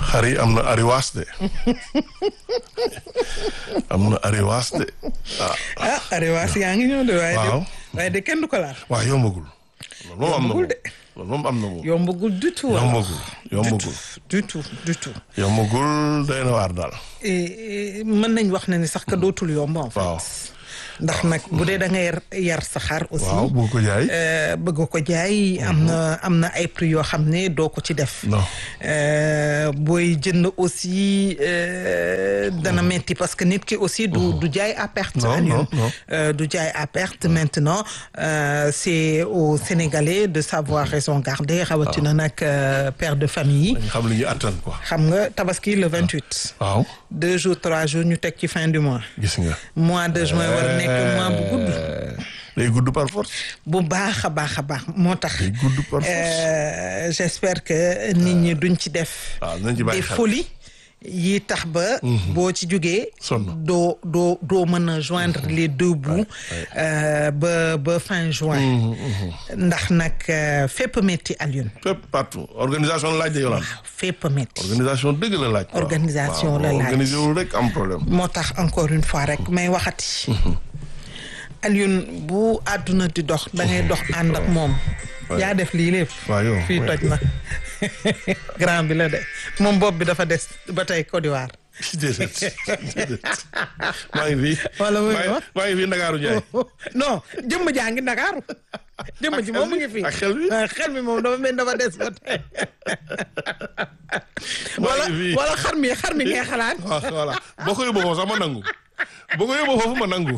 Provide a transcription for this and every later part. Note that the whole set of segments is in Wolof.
xar yi am na ariwaas de am na ariwaas de ah ah ariwaas yaa ngi ñëw de waaye de Waaw. waaye de kenn du ko laal waaw yombagul loolu moom am na Yombagul moom de. loolu moom am na moom yombagul du tout alors. yombagul yombagul du tout du tout yombagul doy na waar daal Et- et mën nañ wax ne ni sax ka dootul yomb en fait Waaw. ndax nag bu dee da ngay yar- yar sa xar aussi waaw bu ko jaay euh, bëgg ko jaay am na am na ay prix yoo xam ne doo ko ci def non Euh, booy jënd aussi euh, dana metti parce que nit ki aussi du du jaay à perte Non, Alioune. non, non. Euh, du jaay à perte maintenant euh, c'est aux Sénégalais de savoir raison garder rawatina nag euh, père de famille yi dañ xam li ñu attan quoi xam nga tabaski le 28 waaw deux jours trois jours ñu teg ci fin du mois gis nga mois de juin war a nekk mois bu gudd day gudd par force bu baax a baax a baax moo tax day gudd par force Euh, j'espère que nit ñi duñ ci def waaw nañ ci bàyyi des xel. folies yi tax ba boo ci jógee Sonn. doo doo doo mën a joindre les deux bouts euh, ba ba fin juin ndax nag euh, fépp metti Alioune fépp partout organisation la laaj de yolaan waaw fépp metti organisation dëgg la laaj quoi. Organisation waaw, la laaj. organisé wul rek am problème moo tax encore une fois rek may waxati Alioune bu àdduna di dox da ngay dox ànd ak moom yaa def lii lépp waaw yow fii toj na grand bi la de moom bopp bi dafa des ba tey Côte d'Ivoire déedéet déedéet maa ngi fi Wala muy maa ngi- wax. maa ngi fi Ndakaaru Njaay non jëmm jaa ngi Ndakaaru jëmm ji moom mu ngi fii ak xel bi? Ah, xel mi moom dafa mel dafa des ba tey Maa wala ngi fii. wala xar mi xar mi ngay xalaat waaw voilà boo ko yóbboo foofu sax ma nangu boo ko yóbboo foofu ma nangu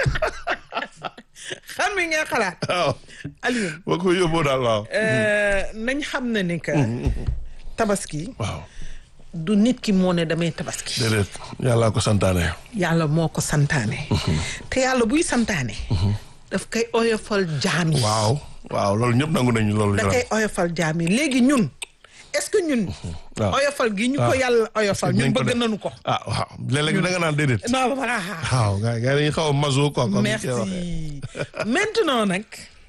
xar mi ngay xalaat waaw Alioune boo ko yóbboo daal waaw euh, nañ xam ne ni que tabaski waaw du nit ki moo ne damay tabaski déedéet yàllaa ko santaane yàlla moo ko santaane te yàlla buy santaane daf koy oyofal jaam yi waaw waaw loolu ñëpp nangu nañu loolu da yolaan koy oyofal jaam yi léegi ñun est-ce que ñun waaw. oyofal gi ñu ko yàlla oyofal ñun Nañ ko bëgg def. nañu ko ah waaw léeg-léeg da nga naan déedéet non voilà waaw gars yi dañuy xaw a maso quoi comme ni ñu koy waxee. merci maintenant nag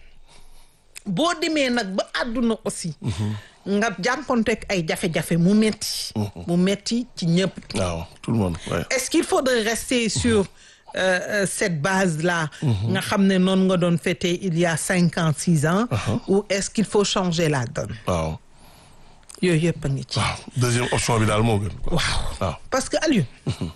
boo demee nag ba àdduna aussi nga jànkonteeg ay jafe-jafe mu metti mu metti ci ñëpp waaw tout le monde ouais. est-ce qu'il faudrait rester sur euh, euh, cette base-là nga xam ne noonu nga doon fêter il y a cinq ans six ans ou est-ce qu'il faut changer la donne waaw yooyu yëpp a ngi ci waaw deuxième option bi daal moo gën quoi waaw waaw parce que Alioune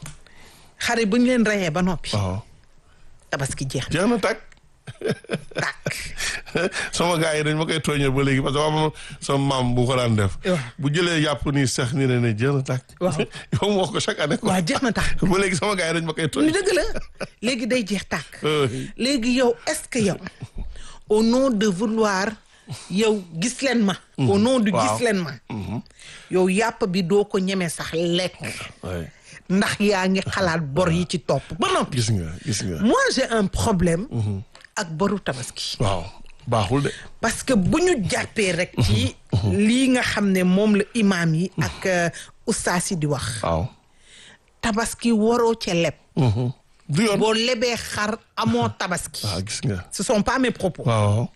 xare bu ñu leen reyee ba noppi waaw tabaski jeex jeex na tàkk na tàkk sama gars yi dañ ma koy tooñee ba léegi parce que am sama maam bu ko daan def waaw. bu jëlee yàpp nii sax ni ne ne jeex na tàkk Waaw. yow moo ko chaque année quoi waaw jeex na tàkk ba léegi sama gars yi dañ ma koy lu tooñ dëgg la léegi day jeex tàkk Oui. léegi yow est-ce que yow au nom de vouloir yow gis leen ma au nom de Waaw. gis leen ma yow yàpp bi doo ko ñeme sax lekk Ouais. ndax yaa ngi xalaat bor yi ci topp ba noppi gis nga gis nga moi j'ai un problème ak boru tabaski waaw baaxul de parce que bu ñu jàppee rek ci lii nga xam ne moom la imaam yi ak euh, ustaas yi di wax waaw tabaski waroo ca leb du yoon boo lebee xar amoo tabaski waaw gis nga ce sont pas mes propos waaw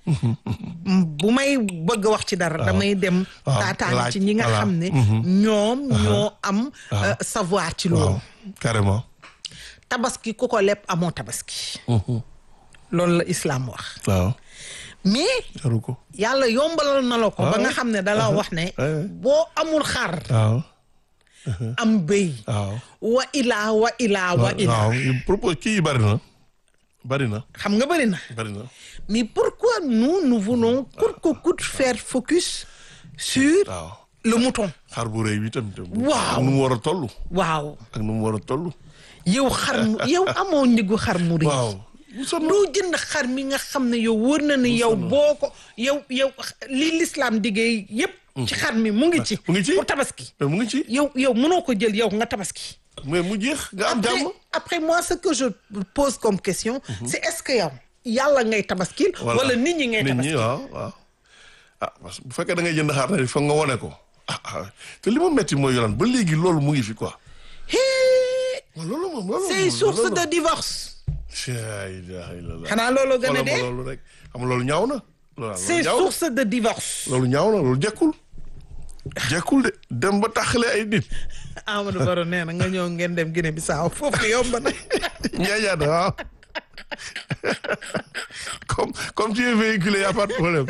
bu may bëgg a wax ci dara damay dem waaw, taataan laaj, ci ñi nga voilà. xam ne ñoom ñoo am euh, savoir ci loolu waaw carrément tabaski ku ko leb amoo tabaski loolu la islam wax waaw mais jaru ko yàlla yombalal na la ko ba nga xam ne dala wax ne Ouais. boo amul xar waaw am béy waaw wa ilaa wa ilaa wa ilaa waaw propos kii yi bari na bari na xam nga bëri na bari na mais pourquoi nous nous voulons coûte que coûte faire focus sur waaw le mouton xar bu rëy bi tam tam Waaw. ak nu mu war a toll waaw ak nu mu war a toll yow xar mu yow amoo njëgu xar mu rëy waaw mu sonn doo jënd xar mi nga xam ne yow wër na ne yow boo ko yow yow li l'islam diggee yépp ci xar mi mu ngi ci mu ngi ci. pour tabaski mais mu ngi ci yow yow mënoo ko jël yow nga tabaski mais mu jeex nga am après jàmm après moi ce que je pose comme question c'est est-ce que yow yàlla ngay tabaskil wala nit ñi ngay nit ñi tabaskil waaw waaw ah parce que bu fekkee da ngay jënd xar na foog nga wone ko ah ah te li ma metti mooy yolaan ba léegi loolu mu ngi fi quoi Hee, waaw loolu moom loolu c'est moom, source loolu de divorce la ilaha illallah xanaa loolu gën a xoolal ma dee loolu rek xam nga loolu ñaaw na loolu c'est ñaaw na source de divorce loolu ñaaw na loolu jekkul jekkul de dem ba taxale ay nit Amadou Baro nee na nga ñëw ngeen dem Guinée Bissau foofu yomb na njaajaata waaw comme comme tu es véhiculé y a pas de problème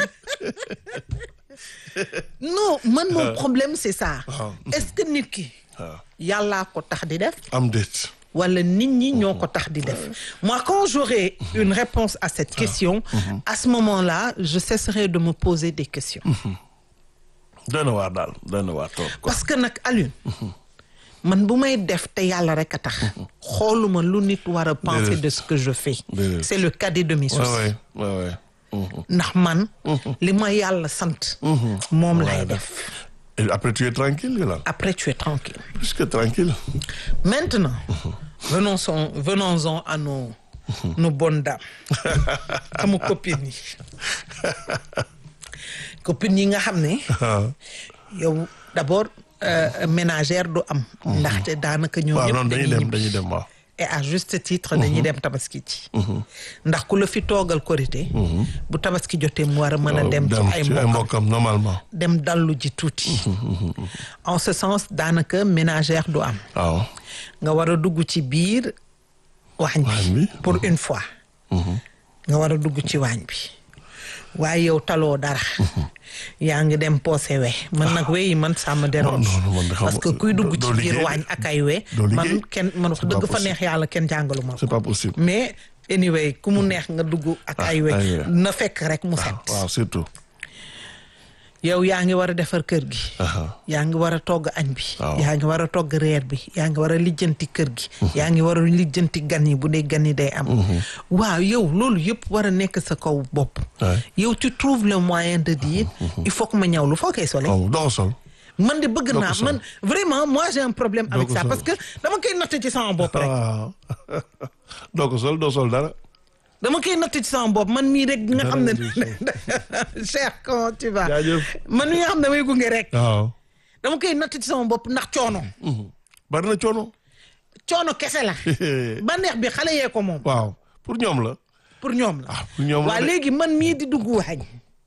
non man mon problème c'est ça Waaw. est-ce que nit ki waaw yàllaa ko tax di def am déet wala nit ñi ñoo ko tax di def moi quand j'aurai une réponse à cette question à ce moment-là je cesserai de me poser des questions doy na waar daal doy na waar trop quoi parce que nag Alioune man bu may def te yàlla rek a tax xooluma lu nit war a penser Déedéet. de ce que je fais Déedéet. c'est le cadet de mes ouais soucis ouais ouais ouais Mhm. ndax man li ma yàlla sant moom lay Ouais, def Et après tu es tranquille Yolande après tu es tranquille plus que tranquille maintenant venons-en venons-en à nos nos bonnes dames sama copines yi copines yi nga xam ne waaw yow d'abord euh, ménagère du am ndaxte daanaka ñoo waaw ñëpp noonu dañuy dañuy dem ñibbi dañuy dem waaw et à juste titre dañuy dem tabaski ci ndax ku la fi toogal korité bu tabaski jotee mu war a mën a dem ci ay ci ay mbokkam mbokkam normalement dem dallu ji tuuti en ce sens daanaka ménagère du am waaw nga war a dugg ci biir waañ Waañ bi bi. pour une fois nga war a dugg ci waañ bi waaye yow taloo dara yaa ngi dem poosé we man nag we yi man ça me dérange non, non, man de xam parce que nga- kuy dugg doo ci biir liggéey. waañ ak ay we Doo man liggéey. kenn man wax C'est dëgg pas fa possible. neex yàlla kenn jàngalu ma c'est ko pas possible mais anyway ku mu neex nga dugg ak Ah, ay we ay we. na fekk rek mu set waaw surtout yow yaa ngi war a defar kër gi aha yaa ngi war a togg añ bi Waaw. yaa ngi war a togg reer bi yaa ngi war a lijjanti kër gi yaa ngi war a lijjanti gan yi bu dee gan yi day am waaw yow loolu yëpp war a nekk sa kaw bopp Ouais. yow tu trouves le moyen de dire il faut que ma ñawlu foo koy sole waaw doo ko sol man de bëgg Doo ko naa sol. man vraiment moi j'ai un problème avec ko ça sol. parce que dama koy natt ci sama bopp rek waaw doo ko sol doo sol dara dama koy natt ci sama bopp man mii rek nga xam ne cher comment tu vas Jaajëf. man mii nga xam ne damay gunge rek waaw dama koy natt ci sama bopp ndax coono bari na coono coono kese la bànneex bi xale yee ko moom waaw pour ñoom la pour ñoom la ah pour ñoom la waa de. léegi man mii di dugg waañ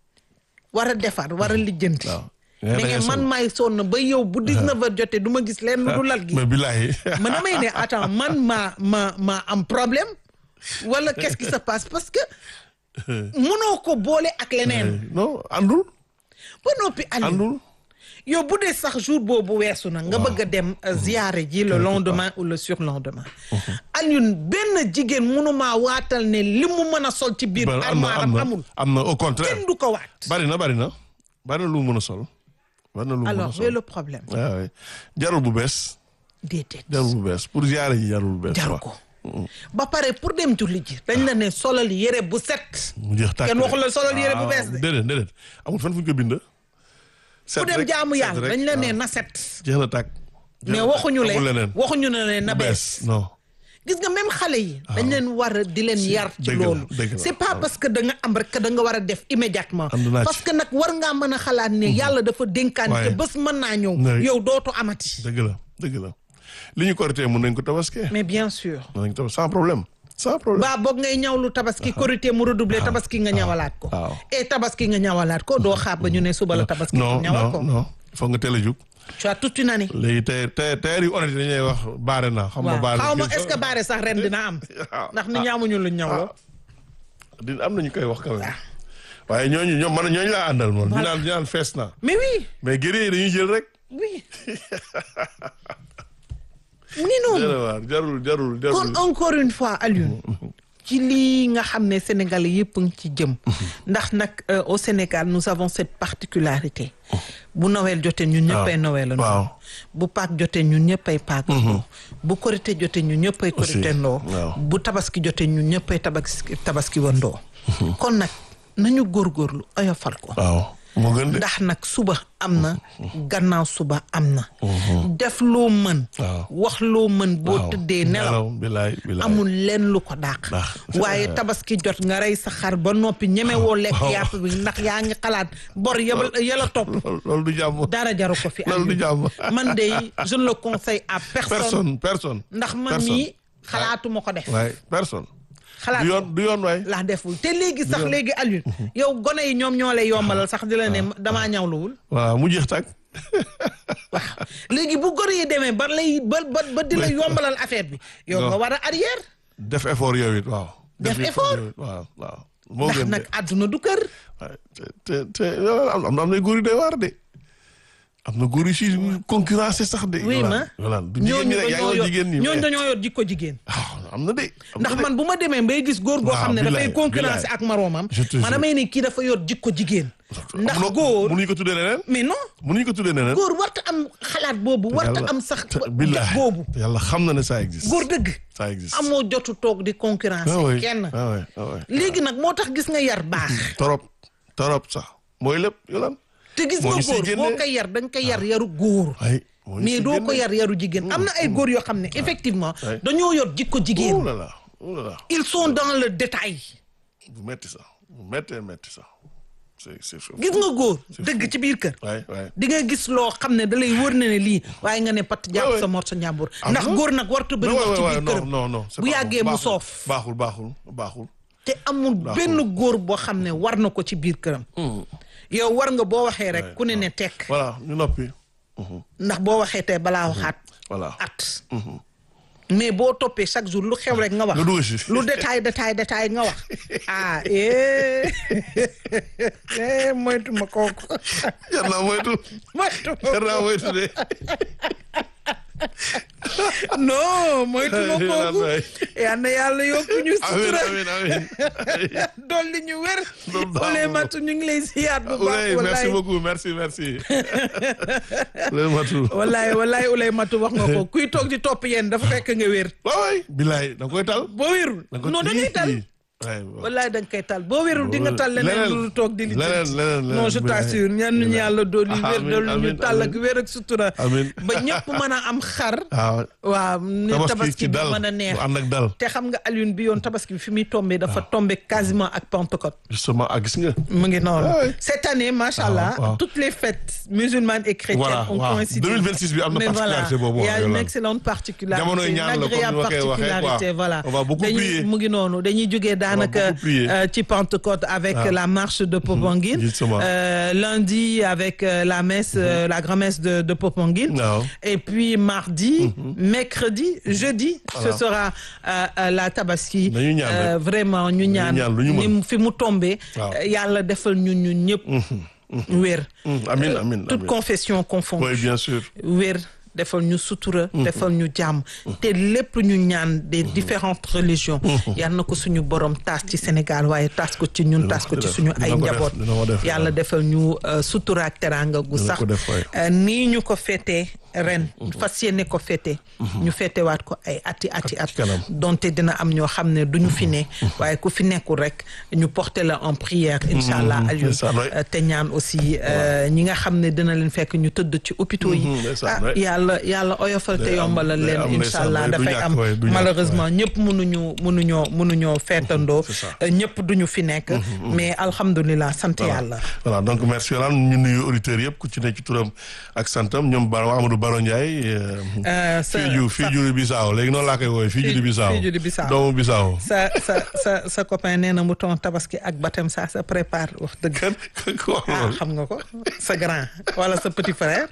war a defar war a lijjanti waaw mais da ngay man sol. maay sonn ba yow bu 19 heures jotee du ma gis leen lu du lal gi mais billahi man damay ne attends man ma ma ma am problème wala qu'est-ce qui se passe parce que mënoo ko boole ak leneen non andul ba noppi Aliou andul yow bu dee sax jour boobu weesu na nga bëgg a dem euh, ziyaare ji le lendemain ou le surlendemain Alioune benn jigéen mënumaa waatal ne li mu mën a sol ci biir Ba- am na armoire am am na amul am na au contraire kenn du ko waat bari na bari na bari na lu mu mën a sol bari na lu mu mën a alors sol mais le problème waaw waaw jarul bu bees déedéet jarul bu bees pour ziare ji jarul bu bees jaru quoi. ko ba pare pour dem julli ji dañ la ne solal yére bu set mu jeex tàkk Kenn waxul la rek. solal yére bu waaw, bees de. déedéet déedéet amul fan fu ñu ko bind set ku dem rek, jaamu set yàlla rek, dañ la ne waaw. na set jeex na tàkk jeex mais na tàkk, waxuñu amul le leneen waxuñu ne leen na bu bees non gis nga même xale yi dañ leen war a di leen yar ci dëgg la, loolu dëgg la, c'est pas waaw. parce que da nga am rek que da nga war a def immédiatement Ànd naa ci. parce que nag war ngaa mën a xalaat ne yàlla dafa dénkaan te waaye. bés mën naa ñëw Ouais. yow dootu amati dëgg la dëgg la li ñu korité mun nañ ko tabaskee mais bien sûr mun nañ ko tabaskee sans problème sans problème baa boog ngay ñawlu tabaski korité mu redoubler tabaski nga ñawalaat ko waaw. et tabaski nga ñawalaat ko doo xaar ba ñu ne suba la tabaski non nga ñawal ko non non foog nga teel a jug tu as toute une année léegi tey tey tey yu honnête dañuy wax baare na xam nga waaw baare xaw ma est-ce que baare sax ren dina am Ah, ndax nit ñi amuñu luñ ñawloo di am nañu koy wax quand même waaye ñooñu ñoom man ñooñu laa àndal moom ñu naan ñu naan fees na mais oui mais guerrier yi dañuy jël rek oui mu ngi noonu jërë waar jarul jarul kon jarul encore une fois Alioune ci lii nga xam ne Sénégalais yëpp ngi ci jëm ndax nag euh, au Sénégal nous avons cette particularité bu Noël jotee ñun ñëppay Noël waaw bu Pâques jotee ñun ñëppay Pâques bu Korité jotee ñun ñëppay Korité ndoo waaw. bu Tabaski jotee ñun ñëppay tabaski tabaski wandoo kon nag nañu góorgóorlu oyofal ko waaw moo gën de ndax nag suba am na gannaaw suba am na def loo mën Waaw. wax loo mën boo waaw. tëddee nelaw bilaay bilaay amul lenn lu ko dàq Dàq. waaye tabaski jot nga rey sa xar ba noppi ñemewoo lekk waaw. yàpp bi ndax yaa ngi xalaat bor yabal yala topp loolu loolu du jàmm dara jaru ko fi loolu du jàmm man de je ne le conseille à personne personne personne ndax man personne. mii xalaatuma ko def waaye personne xalaat du yoon du yoon waay laa deful te léegi sax léegi Alioune yow gone yi ñoom ñoo lay yombalal sax di la ne damaa ñawluwul waaw mu jeex tàkk waaw léegi bu góor yi demee ba lay ba ba ba di la yombalal affaire bi yow nga Non. war a arrière def effort yow it waaw. Def effort? yow it, waaw waaw. moo ndax gën de. nag àdduna du kër waaye te te te am am na góor yu doy waar de. am na góor yu si concurrence sax de. oui ma voilà du jigéen ñi rek yaa ngi wax jigéen ñi. ñooñu mais- dañoo yor jikko jigéen ah am na de. am na ndax de. man bu ma demee bay gis góor goo Waaw, xam ne dafay billaay, concurrence billaay. ak moroomam Je te man jure. damay ne kii dafa yor jikko jigéen ndax Mënoo- góor mënuñu ko tuddee neneen. mais non mënuñu ko tuddee neneen. góor warta am xalaat boobu warta Yàlla- am sax te- jot billaay, boobu yàlla xam na ne ça existe. góor dëgg ça existe. amoo jotu toog di concurrence ah oui kenn ah oui ah oui. léegi nag moo tax gis nga yar baax torop torop sax mooy lépp yolan te gis moo nga ñu siy góor génnee. boo koy yar da nga koy yar yaru góor ay moo ñu mais si doo ko génne. yar yaru jigéen am na ay góor yoo xam ne effectivement Ouais. dañoo yor jikko oh jigéen là là oh là là ils sont dans le détail bu metti sax bu mettee metti sax c'est c'est fou. gis nga góor dëgg ci biir kër waay waay di nga gis loo xam ne da lay wër na ne lii waaye nga ne pat jàpp Ouais, sa ouais. mor sa ñàmbur Ah ndax bon? góor nag wartu bëri non wax ci waay biir non këram non non c'est bu baaxul, yàggee mu baaxul, soof baaxul baaxul baaxul te amul benn góor boo xam ne war na ko ci biir këram yow war nga boo waxee rek ku ne ne tekk voilà ñu noppi ndax boo waxee tey balaa waxaat voilà at mais boo toppee chaque jour lu xew rek nga wax nga dugg si lu détail détail détail nga wax ah eh eh moytu ma kooku jar naa moytu moytu ma jar naa moytu de non moytu ma kooku waay. yal na yàlla yokku ñu amiin sutura amiin amiin dolli ñu wér Loolu baax Ouley na. Matou ñu ngi lay ziyaat bu baax Ouley merci wallaay beaucoup merci merci Ouley Matou wallaay wallaay Ouley Matou wax nga ko kuy toog di topp yéen dafa fekk nga wér waaw waay bilaay da nga koy tal boo wérul da nga koy non da ngay tal waay wallaay da nga koy tal boo wérul di nga tal leneen leneen, lu toog di li leneen, leneen, leneen, non je bilaay. t'assure ñaan ñu yàlla dooli wér Amiin, dooli ñu amiin, tal ak amiin. wér ak sutura Amiin. ba ñëpp mën a am xar waaw waaw ni tabaski tabaski ci bi dal mën a neex bu ànd ak dal te xam nga Alioune bi yoon tabaski bi fi muy tombé dafa tombé quasiment ak Pentecôte justement ah gis nga mu ngi noonu Ah oui. cette année macha allah waaw. toutes les fêtes musulmanes et chrétiennes Voilà, ont waaw. coïncidé 2026 bi am na mais voilà particularité boobu, il y a voilà. une excellente particularité Jamonoy une ñaan la, comme agréable ni ma koy waxee, particularité quoi. voilà On va beaucoup dañuy prier. mu ngi noonu dañuy jógee daanaka beaucoup prier. euh, ci Pentecôte avec Ah. la marche de Popenguine Justement. Euh, lundi avec euh, la messe euh, la grand-messe de, de Popenguine waaw et puis mardi mercredi jeudi ce Voilà. sera euh, euh, la tabaski Nañu ñaan Euh, rek. vraiment ñu ñaan ñaan lu ñu mën. ni mu- fi mu tombé Waaw. euh, yàlla defal ñun ñun ñëpp wér Hum, amin amin toute amin confession confondue oui bien sûr wér defal ñu sutura defal ñu jàmm te lépp ñu ñaan des différentes religions yal na ko suñu borom taas ci Sénégal waaye taas ko ci ñun Dina taas ko ko ci def, suñu dina ay ko def, njaboot dina ko def, yàlla waaw. defal ñu euh, sutura ak teranga gu Dina sax ko def, waay. Euh, nii ñu ko féetee ren fas yéene ko féete ñu féetewaat ko ay ati ati at ci kanam. donte dina am ñoo xam ne duñu fi ne waaye ku fi nekkul rek ñu porter la en prière incha allah Alioune ndeysaan, waay. Euh, te ñaan aussi euh, ñi nga xam ne dina leen fekk ñu tëdd ci hôpitaux yi Mhm, ndeysaan, ah waay. yàlla yàlla oyofal te Day am- yombalal day leen am incha ndeysaan, allah waay, du dafay ñàkk, am waay, du ñàkk, malheureusement ñëpp mënuñu mënuñoo mënuñoo feetandoo c'est ça. Euh, ñëpp duñu fi nekk mais alhamdulilah sant yàlla voilà donc merci Yolande ñu nuyu auditeurs yëpp ku ci ne ci turam ak santam ñoom Baro Amadou Baro Ndiaye Euh, sa- fii ju fii ju Bissau léegi noonu laa koy woowee fii ju di Bissau fii ju di Bissau. doomu Bissau sa sa sa sa copain nee na mu ton tabaski ak baptême ça se prépare wax dëgg kan ko wax ah loolu xam nga ko sa grand wala sa petit frère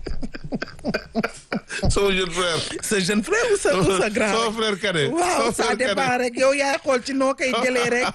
sama jeune frère sa jeune frère ou sa ou sa grand sama frère cadet waaw sama ça frère dépend cadet. rek yow yaay xool ci noo koy jëlee rek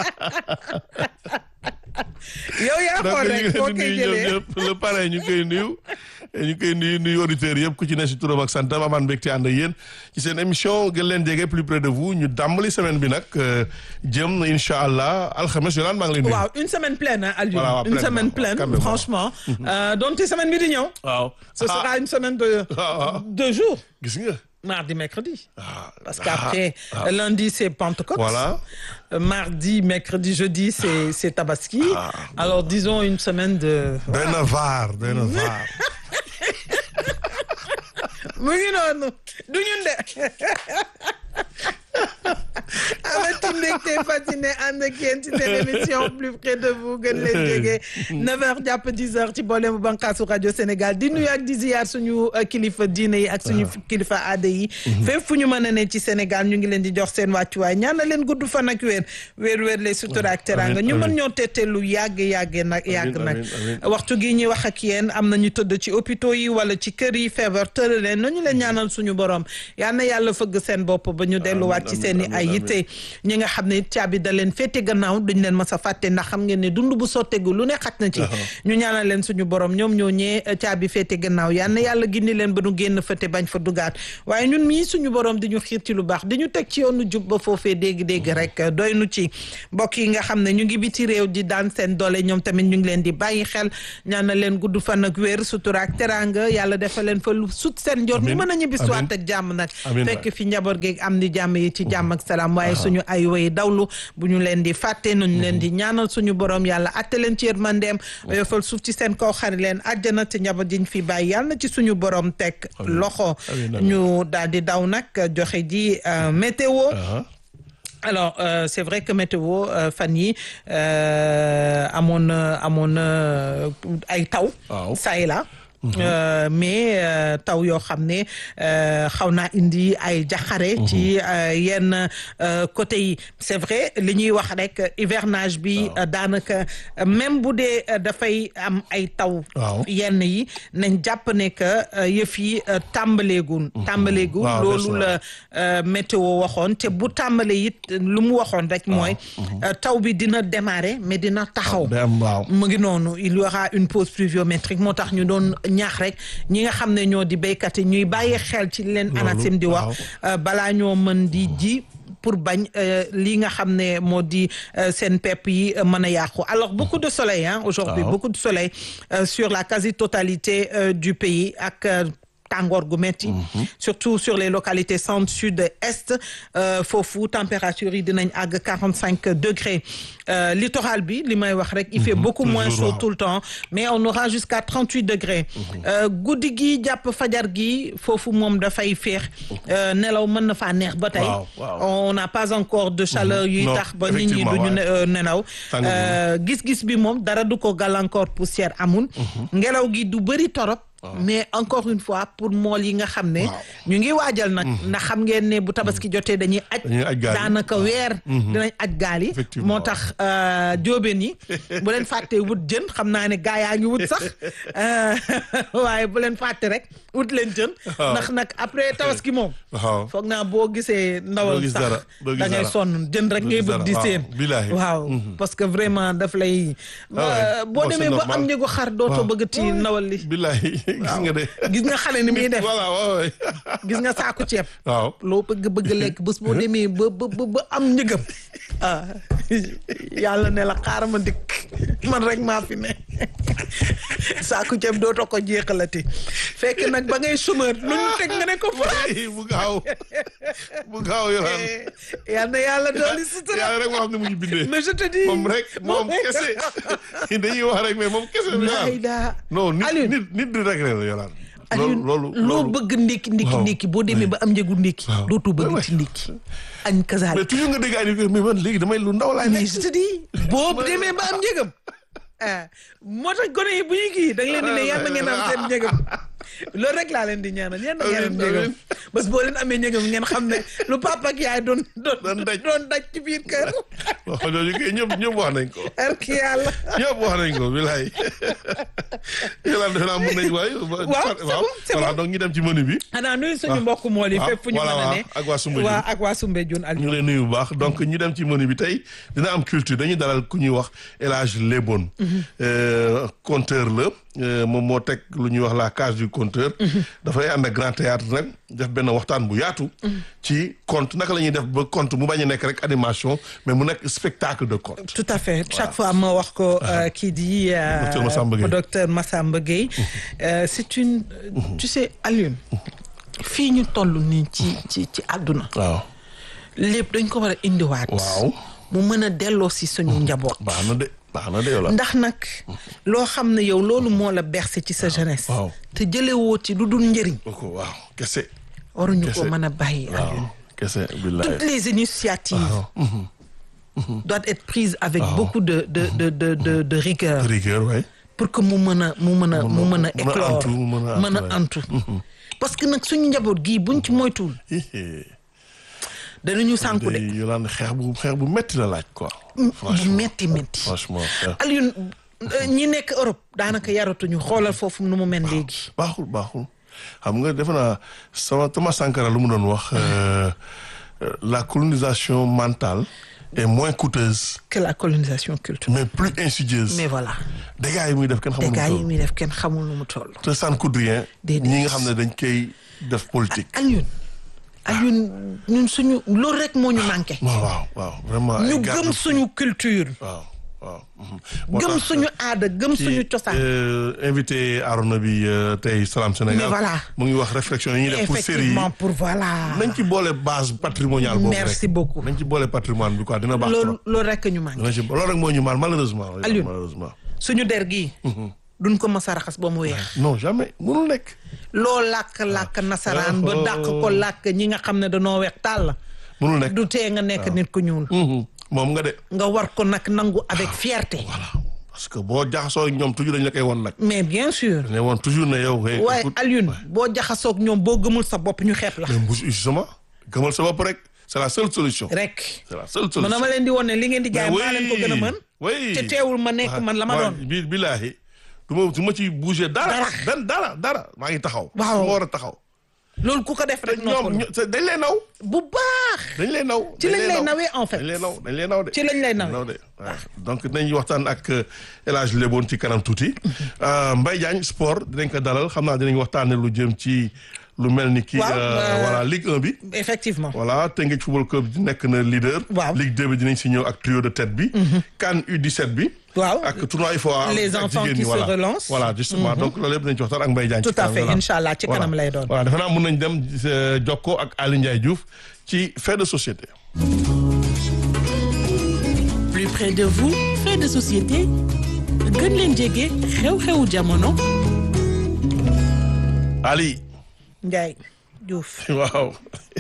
yow yaa donc xool ñu rek ngi foo leen di koy nuyu ñoom jëlee ñëpp le parrain ñu ngi koy nuyu ñu ngi koy nuyu nuyu auditeurs yëpp ku ci ne si turam ak santam amaan mbégte ànd ak yéen ci seen émission gën leen jege plus près de vous ñu dàmbali semaine bi nag euh, jëm incha allah alxames Yolande maa ngi lay nuyu. waaw une semaine pleine hein, Alioune Voilà, waaw, une pleine, semaine waaw, pleine calmement. franchement euh, donc semaine bi di ñëw waaw ce Ah, sera une semaine de ah, ah. deux jours gis nga. mardi mercredi Ah, parce ah, qu'après ah. lundi c'est Pentecôte Voilà. Euh, mardi mercredi jeudi c'est c'est Tabaski Ah, alors disons une semaine de doy na vaar doy na vaar. mu ngi noonu du ñun de amati mbégte mbégte fasciné ànd ak yéen ci seen émission plus près de vous gën leen jege 9h jàpp 10h ci boolemu bànqaasu rajo Sénégal di nuyu ak di ziar suñu kilifa diine yi ak suñu kilifa aada yi. fépp fu ñu mën a ne ci Sénégal ñu ngi leen di jox seen wàccuwaay ñaanal leen gudd fan ak wér wér wér les sutura ak teraanga ñu mën ñoo tette lu yàgg yàgg nag yàgg nag. waxtu gi ñuy wax ak yéen am na ñu tëdd ci hôpitaux yi wala ci kër yi feebar tëral leen nañu leen ñaanal suñu borom yal na yàlla fëgg seen bopp ba ñu delluwaat ci seen i ay yitte ñi nga xam ne caabi da leen féete gannaaw duñ leen mas a fàtte ndax xam ngeen ne dund bu sottegu lu ne xaj na ci ñu ñaanal leen suñu borom ñoom ñoo ñee caabi féete gannaaw yal na yàlla gindi leen ba nu génn fëte bañ fa dugaat waaye ñun mii suñu borom di ñu xiir ci lu baax di ñu teg ci yoonu jub ba foofee dégg-dégg rek doy nu ci mbokk yi nga xam ne ñu ngi biti réew di daan seen doole ñoom tamit ñu ngi leen di bàyyi xel ñaanal leen gudd fan ak wér sutura ak teraanga yàlla defal leen fa lu sut seen njort ñu mën a ñibbisiwaat ak jàmm nag fekk fi njaboot geeg am di jàmm yi ci jàmm ak salaam waaye suñu ay way dawlu bu ñu leen di fàtte nañu leen di ñaanal suñu borom yàlla atte leen ci yërmandeem yofal suuf ci seen kaw xari leen àjjana te njaboot jiñ fi bàyyi yàlla na ci suñu borom teg loxo ñu daal di daw nag joxe ji météo alors euh, c'est vrai que météo euh, fan yi euh, amoon na amoon na ay taw ça et là Euh, mais taw yoo xam ne xaw naa indi ay jaxare ci yenn côté yi c'est vrai li ñuy wax rek hivernage bi daanaka même bu dee dafay am ay taw yenn yi nañ jàpp ne que yëf yi tàmbaleegun tàmbaleegun loolu la météo waxoon te bu tàmbale it lu mu waxoon rek mooy taw bi dina démarrer mais dina taxaw mu ngi noonu il y aura une pause pluviométrique moo tax ñu doon ñaax rek ñi nga xam ne ñoo di béykat yi ñuy bàyyi xel ci leen ANACIM di wax balaa ñoo mën di ji pour bañ lii nga xam ne moo di seen pepp yi mën a yàqu alors beaucoup de soleil hein aujourd'hui beaucoup de soleil sur la quasi-totalité du pays ak tàngoor gu metti surtout sur les localités centre sud est foofu température yi dinañ àgg quarante cinq degrés littoral bi li may wax rek il fait beaucoup moins chaud tout le temps mais on aura jusqu'à trente huit degrés guddi gi jàpp fajar gi foofu moom dafay féex nelaw mën na faa neex ba tey on n'a pas encore de chaleur yuy tax ba nit ñi duñu nelaw gis-gis bi moom dara du ko gàllankoor poussière amul ngelaw gi du bëri torop mais encore une fois pour mool yi nga xam ne ñu ngi waajal nag ndax xam ngeen ne bu tabaski jotee dañuy aj daanaka weer dinañ aj gaal yi moo tax jóobeen yi bu leen fàttee wut jën xam naa ne gaa yaa ngi wut sax waaye bu leen fàtte rek wut leen jën ndax nag après tabaski moom foog naa boo gisee ndawal sax da ngay sonn jën rek ngay bëgg di seen waaw parce que vraiment daf lay boo demee ba am njëgu xar dootoo bëgg ti ndawal li gis nga de gis nga xale ni muy def voilà waaw gis nga saaku ceeb waaw loo bëgg bëgg lekk bés boo demee ba ba ba am njëgam ah yàlla ne la xaaral ma dikk man rek maa fi ne saaku ceeb dootoo ko jeexalati fekk nag ba ngay chômeur lu ñu teg nga ne ko France bu gaaw bu gaaw yolaan yal na yàlla dooli sutura yàlla rek moo xam ne mu ñu bindee mais je te dis moom rek moom kese dañuy wax rek mais moom kese layda non nit nit nit di rek la yolaan Aliou loolu loo bëgg ndékki ndékki ndékki boo demee ba am njëgu ndékki dootu bëgg ci ndékki añ kasaal mais toujours nga dégg ay mais man léegi damay lu ndaw laay mais je te dis boo demee ba am njëgam ah moo tax gone yi bu ñu kii da nga leen di ne yàlla ngeen am seen njëgam loolu rek laa leen di ñaanal yàlla ngeen am njëgam bés boo leen amee njëgam ngeen xam ne lu papa ak yaay doon doon daj doon daj ci biir kër. wax jooju kay ñëpp ñëpp wax nañ ko. ak yàlla. ñëpp wax nañ ko bilaay. yàlla defe naa mën nañ waaye. waaw c'est bon c'est bon voilà donc ñu dem ci menu bi. xanaa nuyu suñu mbokk mool yi fépp fu ñu mën a ne. ak waa Soumbédioune waa ak waa Soumbédioune ñu ngi lay nuyu bu baax donc ñu dem ci menu bi tey dina am culture dañuy dalal ku ñuy wax El Hadj Lebon. conteur la moom moo teg lu ñuy wax la case du conteur. dafay ànd ak grand théâtre nag def benn waxtaan bu yaatu. ci conte naka la ñuy def ba conte mu bañ a nekk rek animation mais mu nekk spectacle de conte. tout à fait chaque fois ma wax ko kii di. docteur Massamba Gueye docteur Massamba Gueye c'est une tu sais Alioune. fii ñu toll nii ci ci ci àdduna. waaw. lépp dañ ko war a indiwaat. waaw. mu mën a delloo si suñu njaboot. baax na de baax na de yow la. ndax nag loo xam ne yow loolu moo la bercé ci sa jeunesse. waaw te jëlee woo ci lu dul njëriñ. waaw kese. waruñu ko kese. mën a bàyyi. waaw kese billahi. toutes les initiatives. doit être prise avec beaucoup de de de de de de rigueur rigueur ouais. pour que mu mën a mu mën a mu mën a mën a éclore antu, mu mën a mën a antu, antu parce que nag suñu njaboot gii buñ ci moytuwul danañu sànku de day yolaan xeex bu xeex bu metti la laaj quoi. bu metti metti franchement xeex. Alioune euh, ñi nekk Europe daanaka yaratuñu xoolal foofu nu mu mel léegi baaxul baaxul xam nga defe naa sama Thomas Sankara lu mu doon wax euh, euh, la colonisation mentale est moins coûteuse que la colonisation culturelle mais plus insidieuse. mais voilà dégâts yi muy def kenn xamul nu mu dégâts yi toll. muy def kenn xamul nu mu toll te ça ne coûte rien. Déedéet. ñi nga xam ne dañ koy def politique. Alioune Alioune ñun suñu loolu rek moo ñu manqué waaw waaw waaw vraiment. ay ñu garde- gëm suñu culture waaw waaw. mhm. moo gëm tax, suñu aada gëm ci, suñu cosaan euh, invité Arona bi euh, tey Salam Sénégal. Mais voilà. mu ngi wax réflexion yi ñuy def pour série yi. effectivement pour voilà nañ ci boole base patrimoniale boobu rek. merci beaucoup nañ ci boole patrimoine bi quoi dina baax loolu trop. loolu rek ñu manqué dina ci loolu rek moo ñu mal malheureusement. Alioune. malheureusement. suñu der gii duñ ko mës a raxas ba mu weex non jamais mënul nekk. loo làkk-làkk nasaraan ba Oh. dàq ko làkk ñi nga xam ne danoo weex tàll mënul nekk. du tee nga nekk nit ku ñuul Mhm. moom nga de. nga war ko nag nangu avec fierté voilà parce que boo jaxasoo ak ñoom toujours dañ la koy won nag. mais bien sûr ne woon toujours ne yow. hey, waaye écoute, Alioune boo jaxasoog ñoom boo gëmul sa bopp ñu xeeb la mais mbuus justement gëmal sa bopp rek c'est la seule solution. rek c'est la seule man solution. dama leen di won ne li ngeen di jaay Mais maa leen ko gën a mën oui te teewul ma nekk man la ma doon bi billaahi du ma du ma ci bouger dara. Dara. benn dara dara maa ngi taxaw. Waaw. su ma war a taxaw. loolu ku ko def rek ñoom noppalu ño- dañ lay naw. bu baax dañ lay naw. Ci dañ lañ lay nawee en fait. dañ lay naw dañ lay naw de. Ci lañ lay nawee. naw de waaw. donc dinañ waxtaan ak euh, El Hadj Leboon ci kanam tuuti. Euh, Mbaye Diagne sport dinañ ko dalal xam naa dinañ waxtaanee lu jëm ci lu mel ni kii. Waaw, euh, euh, voilà Ligue 1 bi. effectivement voilà Teungueth Football Club di nekk na leader. Waaw. Ligue 2 bi dinañ si ñëw ak trio de tête bi. CAN U17 bi. Waaw. ak tournoi IFOA. Les ak enfants jigéen qui ñi, se voilà. relancent. voilà justement donc loolu yëpp dinañ ci waxtaan ak Mbaye Diagne. Tout ci à kanam, fait, voilà. Inch'Allah, ci Voilà. kanam lay doon. voilà defe naa mun nañ dem euh, jokkoo ak Aly Ndiaye Diouf ci fait de société. plus près de vous fait de société gën leen jege xew-xewu jamono Ali Ndiaye Diouf waaw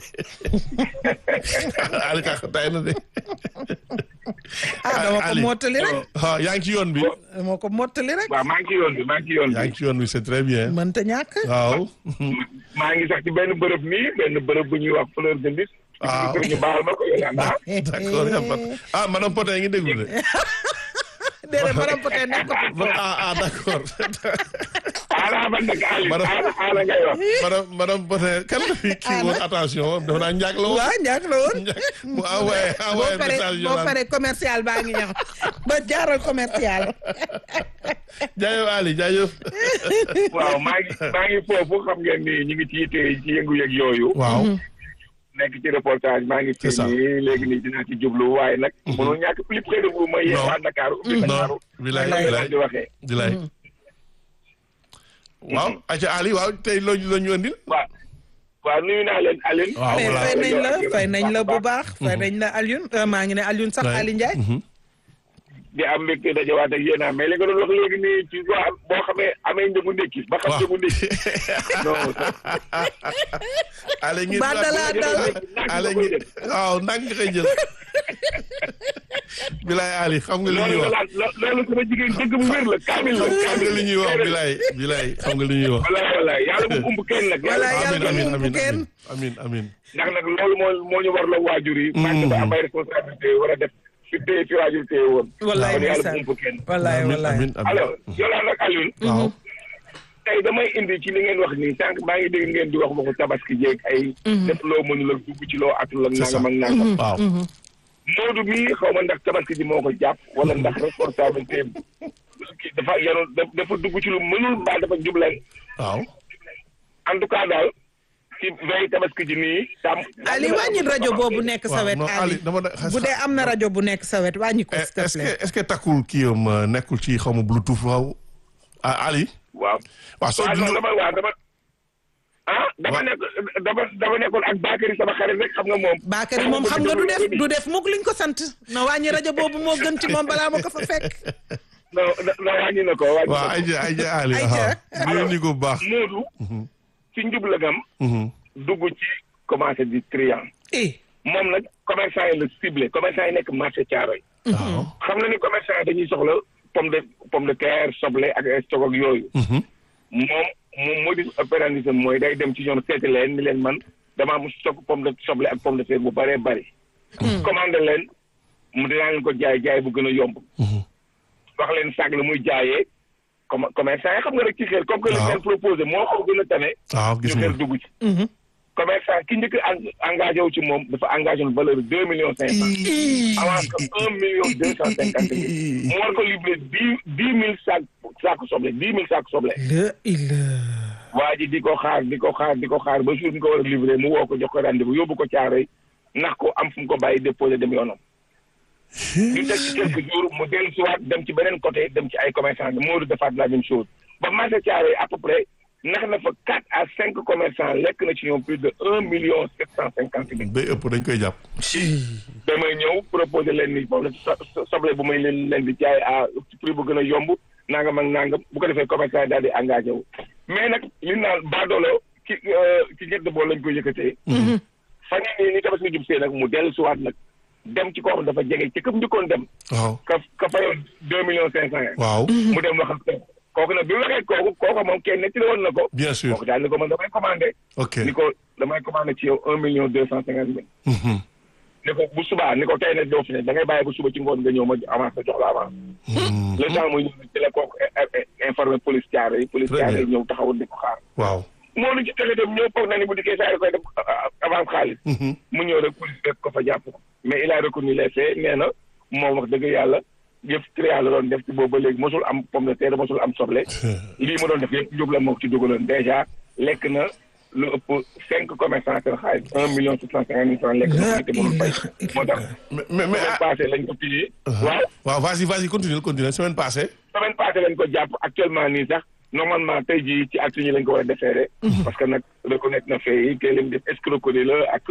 Ali ka tay na de. ah dama ko Ali. mottali rek ah yaa ngi ci yoon bi. dama ko mottali rek waaw maa ngi ci yoon bi maa ngi ci yoon yaa bi ngi ci yoon bi c'est très bien. mënta ñàkk waaw. maa ngi sax ci benn bërëb nii benn bërëb bu ñuy wax fleur de lys. Ah. ñu baal ma ko yow yaa d'accord y a pas de- ah madame Potin ngi déglu de. déedéet madame Potin nekkatu Man- ah ah d'accord. ala man nag Ali Madame- ala ala ngay wax. madame madame Potin kan la fi kii woon attention dafa naa njàkk la woon. waaw ñàkk la woon mu envoyé boo envoyé paree message boo Yolande. paree commercial baa ngi ñëw ba jaaral commercial jaajëf Ali jaajëf. waaw maa ngi maa ngi foofu xam ngeen ni ñu ngi ci yitte ci yëngu-yëg yooyu. waaw. nekk ci reportage maa ngi C'est fi ça. nii léegi nii dinaa ci jublu waaye nag. mënul ñàkk plus près de vous mooy yéen Non. waa Dakar ubbi non Dakar. bilaay Comme bilaay di waxee. di lay. waaw aca Ali waaw tey loo ñu loo ñu andil. waaw waaw nuyu naa leen Aline. waaw mais voilà. fay nañ la fay nañ la bu baax fay nañ la Alioune euh, maa ngi ne Alioune sax Ouais. Ali Ndiaye Mhm. di am mbégte dajawaat ak yéen a mais li nga doon wax léegi nii ci waa boo xamee amee njëgu ndékki ba xam waaw. njëgu ndékki non Ale ngi Ba dalaa dal. Ale ngi waaw nang nga koy jël. bilaay Ali xam nga li ñuy loolu wax. la lo- loolu sama jigéen dëgg bu wér la kaamil la xam nga li ñuy wax bilaay bilaay xam nga li ñuy wax. wala wala yàlla bu umb kenn nag Wala yàlla yàlla amin bu amin mu amin kenn. amin amin ndax nag loolu moo moo ñu war la waajur yi parce que am ay responsabilité war a def fi téye fi waajur téye woon wallaay kon yàlla bu ndeysaan umb kenn wallaay amin wallaay amin amin alors Yolande ak Alioune waaw tey damay indi ci li ngeen wax nii sànq maa ngi dégg ngeen di wax waxu tabaski jéeg ay def loo mënul ak dugg ci loo atul ak c'est ça nangam ak nangam waaw Moodu mii xaw ma ndax tabaski ji moo ko jàpp wala ndax responsabilité kii dafa yanu dafa dugg ci lu mënul mbaa dafa jubleen waaw en tout cas daal ci veille tabaski ji nii. tam Ali wàññi rajo boobu nekk sa waaw wet non Ali Ali dama da- bu dee am na rajo bu nekk sa wet wàññi ko s'il te est-ce que plaît est-ce que takkul kii am euh, nekkul ci xaw ma bluetooth waaw ah Ali waaw. waaw soo waaw non dund dama waaw dama. ah dama Waaw. nekk dama dama nekkoon ak Bakary sama xarit rek xam nga moom. Bakary moom xam nga du def du def mukk liñ ko sant na wàññi rajo boobu moo gën ci moom balaa ma ko fa fekk non non wàññi na ko wàññi waaw na ko. ayja ayja Ali Ayja. waaw nuyu ni ko bu baax Moodu. ci njublagam. Mhm. dugg ci commencé di triant. eh moom nag commerçant yi la ciblé commerçant yi nekk marché Thiaroye waaw. xam na ni commerçant yi dañuy soxla pomme de pomme de terre soble ak ay stock ak yooyu Mhm. moom moom modus operandi mooy day dem ci ñoom seeti leen ni leen man damaa am stock pomme de soble ak pomme de terre bu bëree bëri commandé leen mu dinaa leen ko jaay jaay bu gën a yomb Mhm. wax leen sàgg la muy jaayee comme commerçant yi xam nga rek ci xel comme que li waaw. leen proposé moo ko gën a tane waaw ñu gis nga. xel dugg ci commerçant ki njëkk en- engagé wu ci moom dafa engagé une valeur de deux millions cinq cent avance que un million deux cent cinquante mille mu war ko livré dix dix mille sac saako soble dix mille saako soble la il waa ji di ko xaar di ko xaar di ko xaar ba jour bi ko war a livré mu woo ko jox ko rendez-vous yóbbu ko caaroy ndax ko am fu mu ko bàyyi déposé dem yoonam ñu teg ci quelques jours mu dellu si waat dem ci beneen côté dem ci ay commerçant bi Modou defaat la même chose ba marché caaroy à peu près nax na fa quatre à cinq commerçants lekk na ci ñoom plus de un million sept cent cinquante mille day ëpp dañ koy jàpp. damay ñëw proposé leen ni boobu la so- soble bu may leen leen di jaay à prix bu gën a yomb nangam ak nangam bu ko defee commerçant yi daal di engagé wu mais nag li naan baadoolo ci ci ñett bool lañ koy yëkkatee fan yii ni tabaski jub see nag mu dellu siwaat nag dem ci koo xam dafa jege ci këpp njëkkoon dem waaw. ka ka fayoon deux millions cinq cent waaw. mu dem wax ak kooku kooku nag bi mu waxee kooku kooku moom kenn nettali woon na ko bien sûr. kooku daal ni ko man damay commandé ok. ni ko damay commandé ci yow un million deux cent cinquante mille Mhm. ni ko bu subaa ni ko tey nag doo fi ne da ngay bàyyi bu suba ci ngoon nga ñëw ma avance la jox la avance Mhm. le temps muy ñëw ci la kooku informé police caare yi police Très caare yi bien. ñëw taxawul di ko xaar waaw. moo lu ci texe dem ñëw foog na ni bu dikkee saa yi koy def avance xaalis Mhm. mu ñëw rek police fekk ko fa jàpp ko mais il a reconnu les faits nee na moom wax dëgg yàlla yëpp trial la doon def ci boobu ba léegi mosul am pomme de terre mosul am soble lii ma doon def yëpp jóg la moo ko ci dugaloon dèjà lekk na lu ëpp cinq commerçants seen xaalis un million sept cent cinquante mille francs lekk na ko te mënul fay moo tax mais mais mais semaine ah. passée lañ ko pillé waaw waaw vas-y vas-y continue continue semaine passée. semaine passée lañ ko jàpp actuellement nii sax normalement tey jii ci acte yi lañ ko war a déféré parce que nag reconnaître na fee yi que lim def escroquerie la ak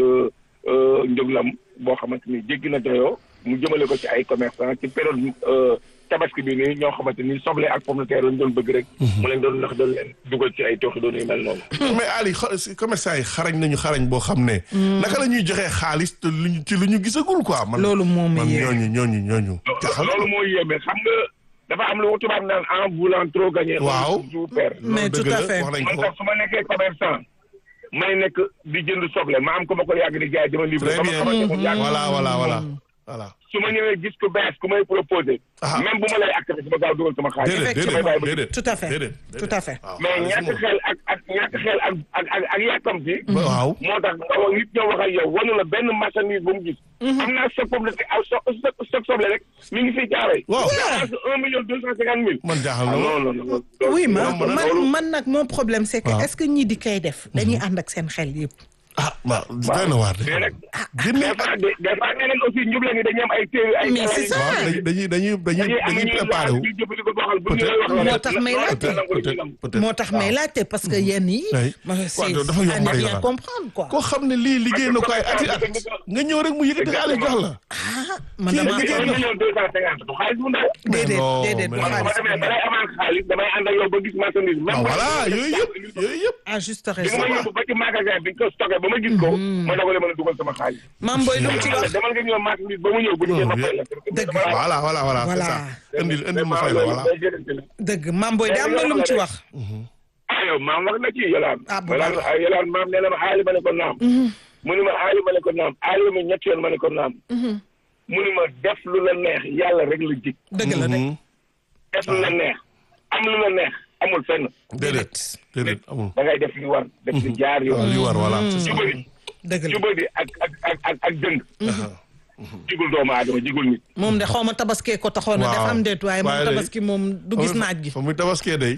njëglam boo xamante ni jéggi na doyoo mu jëmale ko ci ay commerçant ci période euh, tabaski bi nii ñoo xamante ni soble ak pomme de terre lañ doon bëgg rek mu leen doon ndax doon leen dugal ci ay tooxi doon yu mel noonu mais Ali xa- si commerçant yi xarañ nañu xarañ boo xam ne. naka la ñuy joxee xaalis te luñ ci lu ñu gisagul quoi. man loolu moom man yee ñooñu ñooñu ñooñu. jaxal loolu moo yéeme xam nga dafa am lu tubaab naan en voulant trop gagner Waaw. on perd mais loolu tout dëgg à la, fait. wax nañ man ko. sax su ma nekkee commerçant may nekk di jënd soble ma am ko ma ko yàgg di jaay dama livré très ba ma bien xamante mu yàgg voilà voilà voilà voilà. su ma ñëwee gis ko bees ku may proposé Ah. même bu ma lay accepté su ma gaaw dugal sama xaalis déedéet Effectivement. déedéet déedéet. Tout à fait. déedéet Tout à fait. waaw mais xaalis ñàkk moom. xel ak ak ñàkk xel ak ak ak ak yàkkam si waaw. moo tax nga wax nit ñoo wax ak yow wanu la benn marchandise bu mu gis am naa stock pomme de terre aw stock stock stock soble rek mi ngi fii jaaree Waaw. parce que un million deux cent cinquante mille man jaaxal ah na ma. non non non oui ma loolu mën na- man man nag mon problème c'est que Waaw. est-ce que ñii di koy def dañuy ànd ak seen xel yëpp ah waaw doy na waar de. mais nag génne des fois des des fois ñeneen aussi njubla ngi dañuy am ay téere ay Mais c'est ça. waaw dañuy dañuy dañuy dañuy dañuy am dañuy ñuy préparé wu. ñu jëfandikoo boo xam bu ñu Peut-être. lay wax Moo tax may laajte. peut-être peut-être. moo tax may laajte parce que yenn yi Oui. ma c'est Waaw, dafa yomb à ne rek rien la. comprendre quoi koo xam ne lii liggéey na ko ay ati at nga ñëw rek mu yëkkati xaalis jox la. ah man Kii dama la un million deux cent cinquante du xaalis bu ndaw déedéet non, déedéet mais du non. man xaalis ma demee balay avance xaalis damay ànd ak yow ba gis marchandise même ah bu voilà fekkee yooyu yëpp yooyu yëpp. à juste bi raison nga ma yóbbu ba ci magasin bi nga ko stocké ba ma gis ko ma dogale mën a dugal sama xaalis Mame Boye lu mu ci wax demal nga ñëw marchandise ba mu ñëw bu ñu ma fay la Dëgg. voilà voilà voilà c'est Voilà. ça. indil indil ma fay la voilà. dëgg Mame Boye da am na lu mu ci wax ah yow maam wax na ci yolaan Ah, bu yolaan baax. yolaan maam nee na ma aali ma ne ko naam mu ni ma aali ma ne ko naam aali ma ñetti yoon ma ne ko naam mu ni ma def lu la neex yàlla rek la jig dëgg la de Mhm. def lu la neex am lu la neex amul fenn déedéet déedéet amul. da ngay def li war def li jaar waaw li yoon war voilà c'est ça. jubadi dëgg la jubadi ak ak ak ak ak dëng jigul doomu aadama jigul nit moom de xaw ma tabaskee ko taxoon na def Waaw. am déet waaye moom Waaye de- tabaski moom du gis naaj gi fa muy tabaskee day.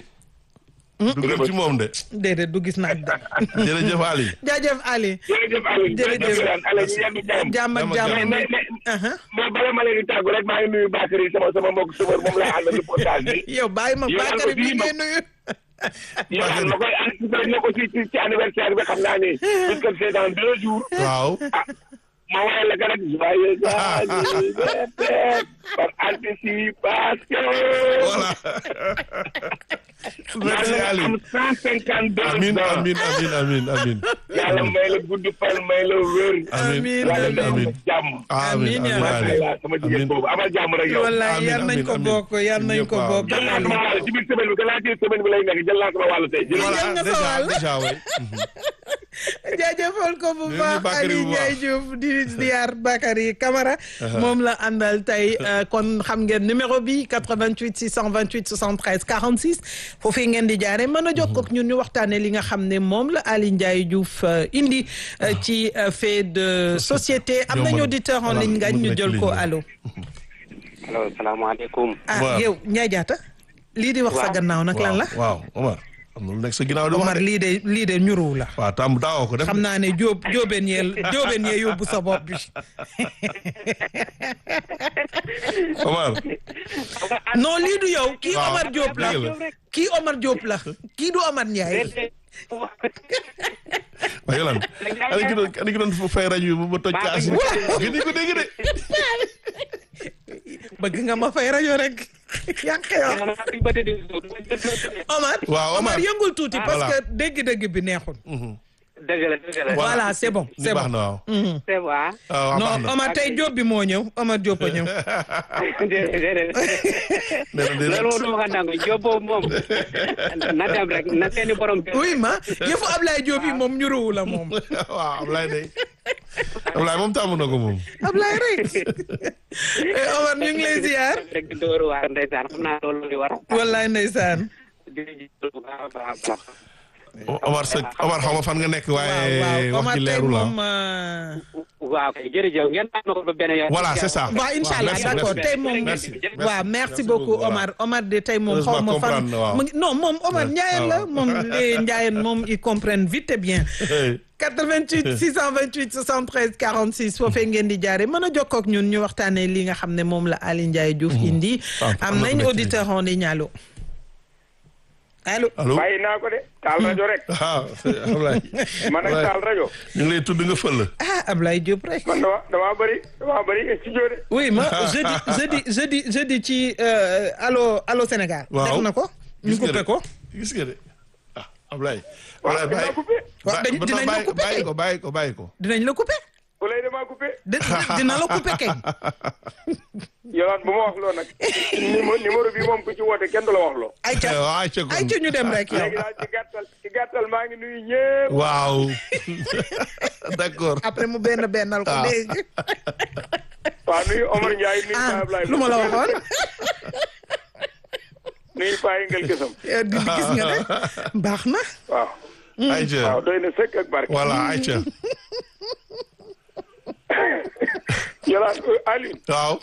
du gën ci moom de. déedéet du gis naaj de jërëjëf Ali. jaajëf Ali jërëjëf Aliou Jërëjëf. jërëjëf Aliou ñu yendu jàmm jàmm ak Jàmm ak jàmm mais mais Aha. mais bala ma leen di tàggu rek maa ngi nuyu Bakary sama sama mbokk subar moom laa àndal reportage bi yow bàyyi ma Yow Bakary bi aussi ngay ma- nuyu yow xam ma koy anticiper na ko ci ci ci anniversaire bi xam naa ni puisque c'est dans deux jours waaw. ma woowee la rek joyeux anniversaire par anticipation voilà. merci Ali. am cent cinquante deux amin amin amin amin amin yàlla may la gudd fan may la wér. amiin yàlla amiin may amiin la jàmm. amiin Amiin, yaa amiin rabbi. waaw sama jigéen boobu amal jàmm rek yow. wallaay Amiin, yal nañ amiin, ko amiin. bokk yal nañ ko Ñëpp, waaw. bokk jël naa sama wàll ci biir semaine bi gannaaw ci semaine bi lay nekk jël naa sama wàll tey. jël Voilà. jël nga sa déjà wàll. déjà oui. jaajëfal ko bu Nuyu baax Bakary Aliou bu baax. Ndiaye Diouf di ziar Bakary Camara moom la àndal tey euh, kon xam ngeen numéro bi 88 628 73 46 foofii ngeen di jaare mën a jokkoo ak ñun ñu waxtaane li nga xam ne moom la Aliou Ndiaye Diouf euh, indi euh, ci euh, fait de société am Yow nañu mën- auditeur en voilà, ligne ngañ mën ñu na ci jël ko ligne bi. allo allo salaamaaleykum. ah Waaw. yow Ndiaye Diatta lii di wax sa Waaw. gannaaw nag lan la waaw Omar am na lu nekk sa ginnaaw di wax Omar de. lii de lii de ñuruw la waaw tam daawoo ko def. xam naa ne jóob jóobeen yee jóobeen yee yóbbu sa bopp bi Omar. non lii du yow kii Waaw, Omar Diop la dëgg la. kii Omar Diop la kii du Omar Ndiaye waaye yow lan ani ki doon ani ki doon fay rajo bi ba toj kaas yi. gën ko dégg de. bëgg nga ma fay rajo rek yàq yow Omar Waaw, Omar. yëngul tuuti parce voilà. que dégg-dégg bi neexul dëgg la dëgg la. voilà c'est bon li c'est baax bon na waaw. c'est bon. ah waaw baax non na. Omar tey Diop bi moo ñëw Omar Diop a ñëw déedéet nee na déedéet. loolu moom dama ko nangu Diop boobu moom na dem rek na seeni borom. oui ma yëfu Ablaye Diop yi moom ñuruwu la moom waaw Ablaye de Ablaye moom tàmm na ko moom. Ablaye rek Eh, Omar ñu ngi lay ziar rek di dóoru waar ndeysaan xam naa loolu li war. wallaay ndeysaan di di bu baax a baax a baax. Omar sa Omar xaw ma fan nga nekk waaw waaye waaw wax Omar ji tey leeru la. moom euh, waaw kay jërëjëf ngeen baal ma ko ba benn yoon. Voilà, c'est ça. waaw incha allah merci, d'accord merci. tey moom Merci. waaw merci beaucoup voilà. Omar Omar de tey moom xaw Heureusement ma fan comprendre na, waaw. mu ngi- non moom Omar Ouais. Ndiayen Ah, la waaw. moom les Ndiayen moom ils comprennent vite et bien 88 628 73 46 foofee ngeen di jaare mën a jokkoo ak ñun ñu waxtaanee li nga xam ne moom la Ali Ndiaye Diouf indi Ah, am am na nañ ku nekk auditeur en ligne allo allo allo. bàyyi naa ko de taal rajo rek ah Ablaye. man ak taal rajo ñu ngi lay tudd nga fël. ah Ablaye Diop rek man dama damaa bëri damaa bëri studio de oui ma jeudi jeudi jeudi jeudi ci euh, allo allo Sénégal waaw def na ko ñu Gis nga coupé de. ko gis nga de ah Ablaye. waaw Ablaye damaa bàyyi coupé waaw dañ- ba- dinañ la bàyyi- coupé bàyyi kay. ko bàyyi ko bàyyi ko. dinañ la coupé ku lay damaa coupé di di- dina la coupé kañ yolaan bu ma wax loo nag numéro numéro bi moom ku ci woote kenn du la wax loo ay ca waaw ayca kon. ay ca ñu dem rek yow léegi daal ci gàttal ci gàttal maa ngi nuyu ñëpp waaw d'accord. après mu benn bennal ko Ah. léegi waaw nuyu Omar Ndiaye nuyu ah Paa Ablaye lu ma la waxoon nuyu Paa Yëngal Gësam Eh, di di gis nga ne baax na waaw ayca waaw doy na sëkk ak barke voilà ayca. yolaan Aliou waaw.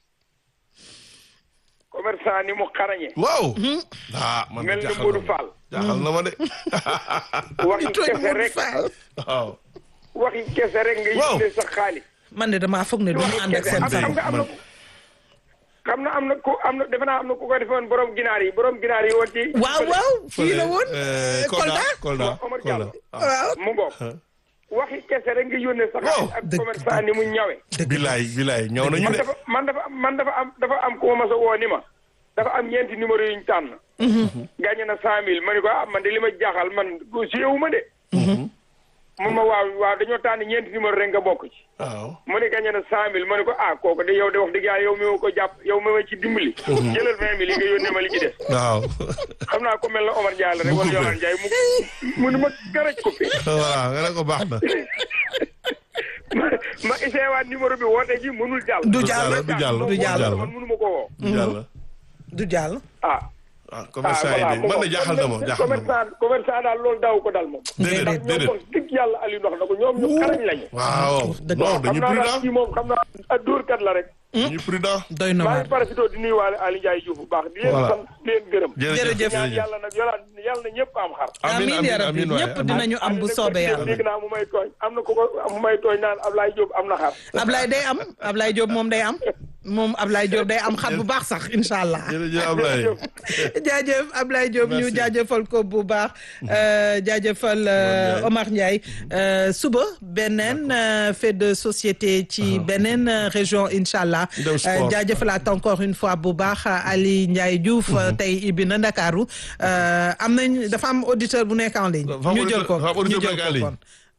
commerçant ni mu xarañe waaw. ah man mel de ni jaaxal Modou na ma. Fall jaaxal na ma de. waxi tooñ kese Modou rek Fall waaw. waxi kese rek nga Waaw. yitlee sa xaalis man de damaa foog ne du ñu ànd ak seen am sago xam nga am na ko xam na am na ku am na defe naa am na ku ko defoon borom ginaar yi borom ginaar yi woon ci waaw waaw fii la woon Eh, Kolda Kolda Omar Kolda. Diallo. ah. waaw mu ngoog waxi kese rek nga yónnee sa xaalis ak Dëgg- commerçant ni mu ñawe bilaay bilaay ñëw nañu man de. dafa man dafa am man dafa am dafa am ku ma mas a woo ni ma dafa am ñeenti numéro yu ñu tànn gàññe na cent mille ma ni ko ah man de li ma jaaxal man siyewu ma de mun ma waaw waaw dañoo tànn ñeenti numéro rek nga bokk ci waaw. mu ne gagné na cent mille ma ne ko ah kooku de yow de wax dëgg yàlla yow mi ma ko jàpp yow mi ma ci dimbali. jëlal vingt mille yi nga yónnee ma li ci des. waaw. xam naa ko mel na Omar Ndiaye la rek Mu wala coupé. Yolaan Ndiaye mu mu ni ma garaj coupé voilà nga ne ko baax na. ma ma essayé waat numéro bi woote ji mënul jàll. du jàll du jàll du jàll man mënu ma ko woo. Yàlla. du jàll ah. ah commerçant yi de man de jaaxal na ma jaaxal na ma. commerçant commerçant daal loolu daaw ko dal moom. déedéet ndax ñoom déedéet. wax dëgg yàlla Aliou wax na ko ñoom ñu xarañ lañu. waaw dëgg non xam dañu naa daal prudent kii moom xam naa ak dóorkat la rek. dañu prudent. doy na maa waar ngi parasitoo di nuyuwaale Aliou Ndiaye Diouf bu baax di leen Voilà. sant di leen gërëm. Jërëjëf. ñaan yàlla nag yolaan yàlla na ñëpp am xar. amiin ya rabbi waay, ñëpp amiin. dinañu am bu soobee yàlla dégg naa mu may tooñ am na ko ko mu may tooñ naan Ablaye Diop am na xar. Ablaye day am Ablaye Diop moom day am moom Ablaye Diop day am xar bu baax sax incha allah jërëjëf Ablaye. jaajëf Ablaye Diop ñu Merci. jaajëfal ko bu baax euh, jaajëfal euh, Omar Ndiaye Euh, suba beneen euh, fait de société ci beneen euh, région incha allah Ñu dem sport. jaajëfalaat encore une fois bu baax Ali Ndiaye Diouf tey ibbi na Ndakaaru Euh, am nañ dafa am auditeur bu nekk en ligne Dafa am ñu jël ko auditeur- dafa am ñu auditeur jël bu nekk en ko ligne. kon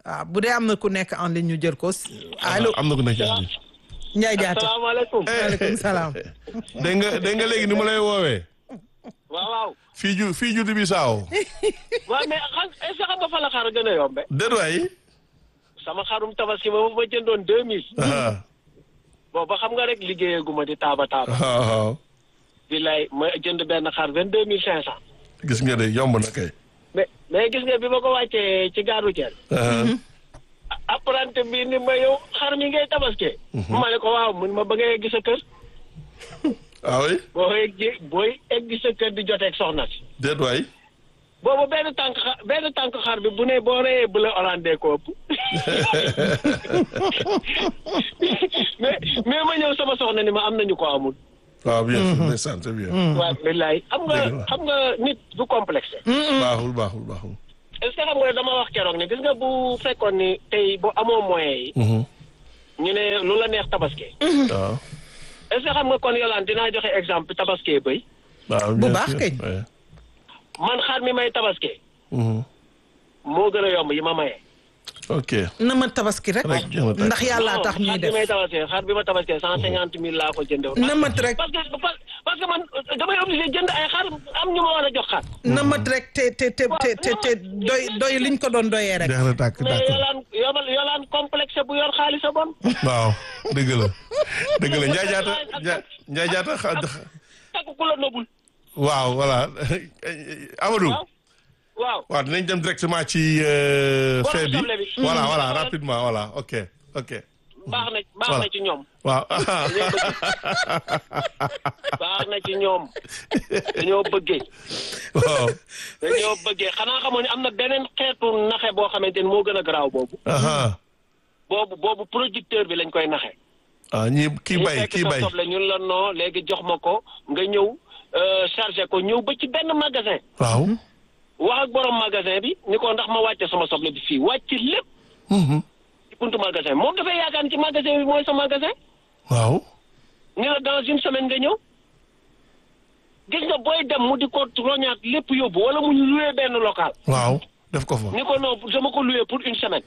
waaw bu dee am na ku nekk en ligne ñu jël ko allo am na ku nekk ci àll bi. Ndiaye Diatta asalaamaaleykum. maaleykum salaam dégg nga dégg nga léegi ni mu lay woowee. waaw waaw. fii ju fii ju bi saaw. waaw mais xam est-ce que xam nga fa la xar gën a yombe déet waay. sama xarum tabaski ba ma jëndoon deux mille. ah booba xam nga rek liggéeyegu ma di taaba taaba. waaw waaw. billaay ma jënd benn xar vingt deux mille cinq cent. gis nga de yomb na kay. mais mais gis nga bi ma ko wàccee ci gaaru Thiel. ah apprenti bi ni ma yow xar mi ngay tabaskee. ma ne ko waaw mun ma ba ngay egg sa kër. ah oui boo egg booy egg sa kër di joteeg soxna si. déet waay. boobu benn tànk xa benn tànk xar bi bu ne boo reyee bu la orandee ko ëpp mais mais ma ñëw sama soxna ni ma am nañu ko amul. waaw bien sûr ndeysaan c'est bien. waaw billaay xam nga Dëgg la. xam nga nit du complexe. baaxul baaxul baaxul. est-ce que xam nga dama wax keroog ne gis nga bu fekkoon ni tey bu amoo moyens yi. Mhm. ñu ne lu la neex tabaski. waaw. est-ce que xam nga kon Yolande dinaa joxe exemple tabaski bëy waaw Bu bien baax sûr. kay. Ouais. man xar mi may tabaski Mhm. moo gën a yomb yi ma maye. ok. na ma tabaski rek Rek, jéem a tàkk. ndax yàllaa tax Non, ñuy xar bi def may tabaski xar bi ma tabaski cent cinquante mille laa ko jëndee. na mat rek parce que parce parce que man damay obligé jënd ay xar am ñu ma war a jox xar. na mat rek te te te te te te doy doy liñ ko doon doyee rek jeex na tàkk mais d'accord. yolaan yolaan yolaan complexe bu yor xaalis a bon. waaw dëgg la dëgg la Ndiaye Diatta Ndiaye Ndiaye Diatta xa- xa- takk ku la nobul. waaw voilà Amadou. waaw waaw. waaw dinañ dem directement ci euh, Borom fait bi soble bi. voilà Mhm. voilà Mhm. rapidement voilà ok ok baax na baax Voilà. na ci ñoom. waaw baax na ci ñoom. dañoo bëggee. waaw dañoo bëggee xanaa xamoon ne am na beneen xeetu naxe boo xamante ni moo gën a garaaw boobu. aha boobu boobu producteur bi lañ koy naxe. ah ñi kii ñu bay fekk kii sa bay soble ñun la noo léegi jox ma ko nga ñëw euh, chargé ko ñëw ba ci benn magasin. waaw wax ak borom magasin bi ni ko ndax ma wàcce sama soble bi fii wàcc lépp Mhm. ci buntu magasin moom dafay yaakaar ni ci magasin bi mooy sa magasin waaw ni la dans une semaine nga ñëw gis nga booy dem mu di ko roñaat lépp yóbbu wala mu ñu loué benn local waaw def ko fa ni ko non dama ko loué pour une semaine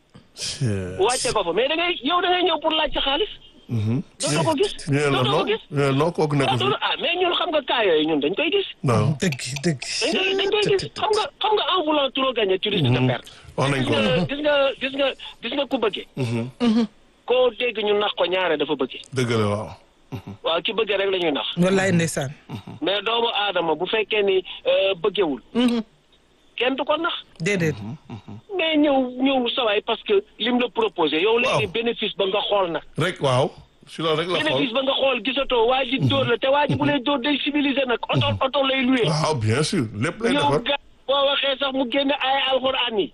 wàcce ko fa mais da ngay yow da ngay ñëw pour laaj sa xaalis dootoo ko gis ñu ne la dootoo non ko gis ñu ne la non kooku nekk ah fi dootoo- ah mais ñun xam nga cas yooyu ñun dañ koy gis non dëgg dëgg dañ koy dañ koy gis xam nga xam nga en voulant trop gagner tu risques de perdre wax nañ gis ko nga gis nga gis nga gis nga ku bëggee koo dégg ñu nax ko ñaare dafa bëggee dëgg la waaw waaw ki bëggee rek la ñuy nax wallaay ndeysaan mais doomu aadama bu fekkee ni euh, bëggewul kenn du ko nax déedéet mais ñëw ñëw sawaay parce que lim la proposé yow léegi Waaw. bénéfice ba nga xool na rek waaw si loolu rek la xool bénéfice ba nga xool gisatoo waa ji dóor la te waa ji bu lay dóor day civilisé nag oto oto lay loué waaw bien sûr lépp lay ñëw defar ga boo waxee sax mu génne ay alxuraan yi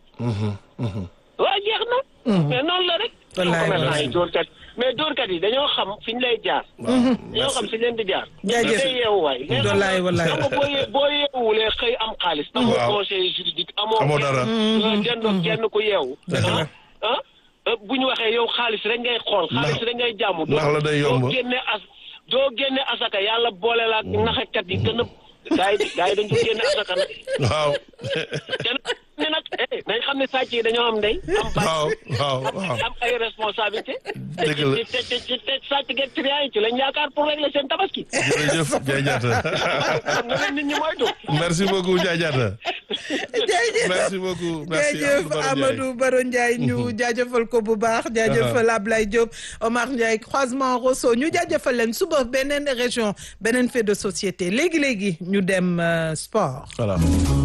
waa jeex na mais noonu la rek Wallaay, commerçant wallaay. yi dóorkat mais dóorkat yi dañoo xam fi ñu lay jaar dañoo xam fi ñu leen di jaar Jaajëf. day yeewu waay mais xam Wallaay, nga- wallaay. xam nga boo ye- boo yeewulee xëy am xaalis amoo Waaw. conseil juridique amoo Amoo kenn- dara. euh, dendoo kenn ku yeewu Dëgg la. ah ah euh, bu ñu waxee yow xaalis rek ngay xool xaalis rek ngay jàmm ndax la day yomb. doo génne as doo génne asaka yàlla boole la ak naxekat yi gën a gaa yi gaa yi dañ ko génne asaka nag waaw te nag ne nag eh nañ xam ne sàcc yi dañoo am ndey am bàyyi waaw waaw am waaw am ay responsabilité Dëgg la. te te te te sàcc geeg triant yi ci lañ yaakaar pour régler seen tabaski jërëjëf Ndiaye Diatta xam nga leen nit ñi moytu merci beaucoup Ndiaye Diatta jaajëf merci beaucoup merci jaajëf Amadou Baro Ndiaye ñu jaajëfal ko bu baax jaajëfal Ablaye Diop Omar Ndiaye croisement Rosso ñu jaajëfal leen suba beneen région beneen fait de société léegi léegi ñu dem euh, sport. voilà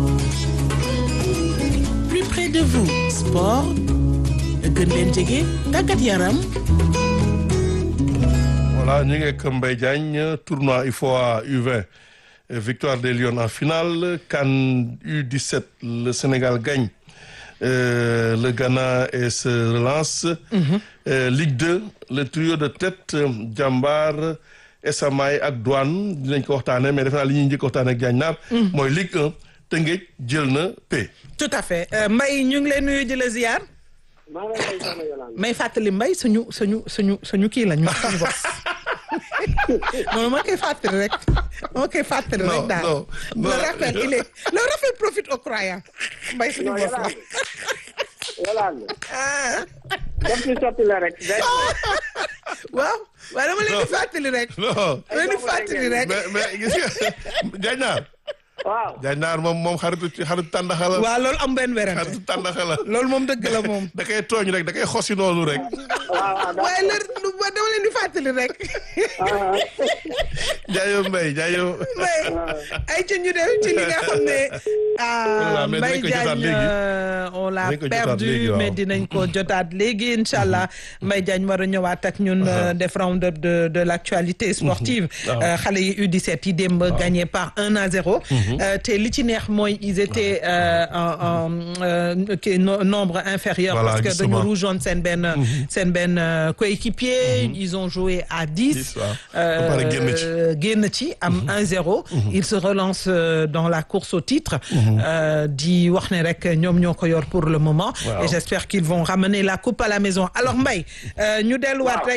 plus près de vous sport gën leen jege tàggat yaram Voilà, ñu ngi ak Mbaye Diagne tournoi UFOA U20 euh, victoire des Lions en finale CAN U17 le Sénégal gagne euh, le Ghana et se relance Euh, Ligue 2 le trio de tête euh, Jambar Esamaay ak Douane dinañ ko waxtaanee mais defe naa li ñuy njëkk waxtaanee ak Diagne Naar mooy Ligue 1 Tëngéej jël na P tout à fait euh, Mbaye ñu ngi lay nuyu di la ziar maa ngi lay soxna Yolande may fàttali Mbaye suñu suñu suñu suñu kii la ñu suñu boss non ma koy fàttali rek ma koy fàttali Non, rek daal non, non. le rappel il est le rappel profite aux croyants Mbaye suñu boss la Yolande ah def ci sotti la rek benn waaw waaye dama leen di fàttali rek non dama leen di fàttali rek mais mais gis nga Diagne waaw Diagne moom moom xaritu xaritu tàndaxa la waaw loolu am benn werante xaritu tàndaxa la loolu moom dëgg la moom da koy tooñ rek da koy xosi noonu rek waaw waaw waaye la lu ba dama leen di fàttali rek ah, jaayo Mbaye jaayo mais ay ci ñu dem ci li nga xam ne ah Voilà, mais Mbaye dinañ ko jotaat Diagne léegi. euh, on l'a Dinañ ko jotaat perdu léegi, waaw. mais dinañ ko jotaat léegi incha allah Mbaye Diagne war a ñëwaat ak ñun euh, def round up de de l'actualité sportive waaw. Euh, xale yi U17 yi démb gagné par 1 à 0 Euh, te li ci neex mooy ils étaient euh, en en euh, kii no- nombre inférieur Voilà, parce que dañu justement. rougeoon seen benn seen benn euh, coéquipier ils ont joué à 10 Dix, waaw. Ba pare génn ci. euh, génn ci am 1-0 il se relance euh, dans la course au titre euh, di wax ne rek ñoom ñoo ko yor pour le moment Waaw. et j'espère qu'ils vont ramener la coupe à la maison alors Mbaye euh, ñu delluwaat Waaw. rek